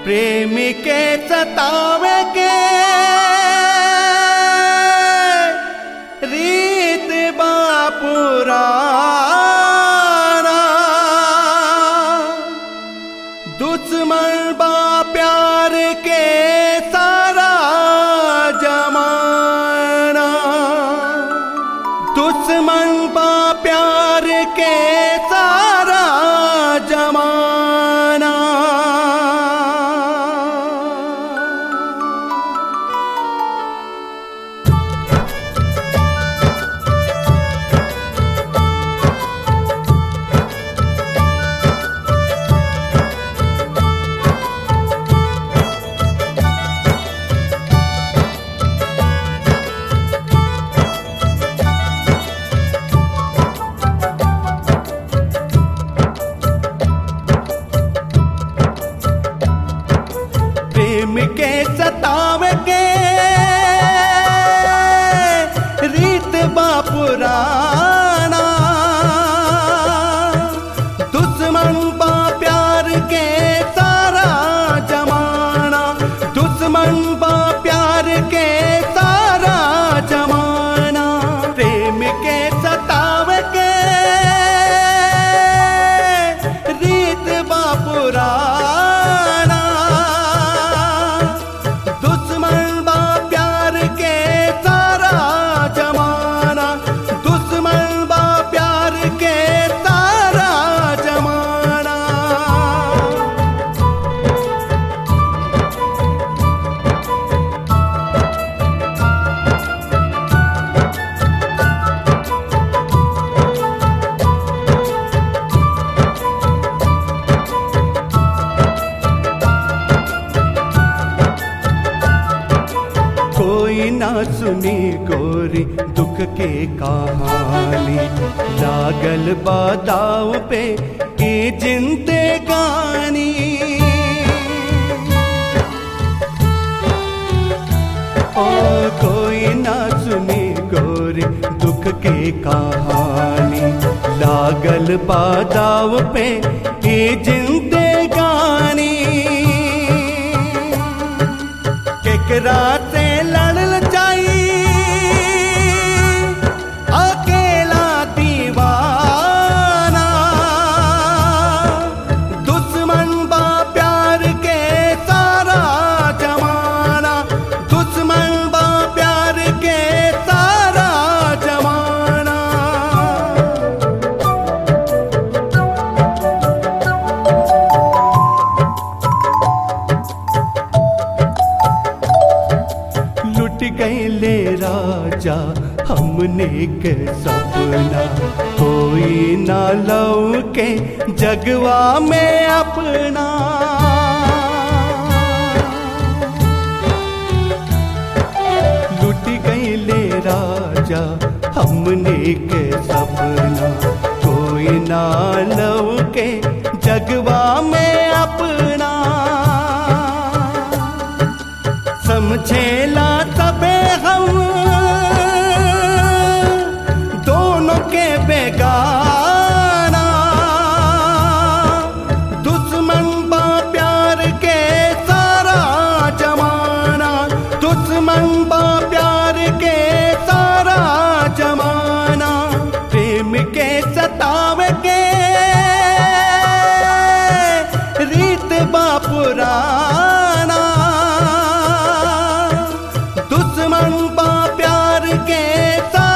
प्रेम के सतावे के रीत बापुराना दुश्मन बा प्यार के सारा जमाना दुश्मन बा प्यार के सारा जमाना प्रेम के सतावे के रीत बापुराना दुश्मन बा प्यार के सारा जमाना दुश्मन बा प्यार के सारा जमाना प्रेम के सतावे के रीत बापुराना दुश्मन बा प्यार के सारा जमाना दुश्मन बा प्यार के सारा जमाना कोई ना सुनी गोरी दुख के कहानी लागल बादाव पे की जिंदे गानी ओ कोई ना सुनी गोरी दुख के कहानी लागल बादाव पे की जिंदे गानी केकरा से लड़ल जाई अकेला दीवाना दुश्मन बा प्यार के सारा जमाना दुश्मन बा प्यार के सारा जमाना लुट गए राजा हमने के सपना कोई ना लव के जगवा में अपना लुट गए राजा हमने के सपना कोई ना लव के जगवा में अपना समझेला तबे हम दोनों के बेगाना दुश्मन बा प्यार के सारा जमाना दुश्मन बा प्यार के सारा जमाना प्रेम के सतावे के रीत बापुराना दुश्मन बा प्यार के सारा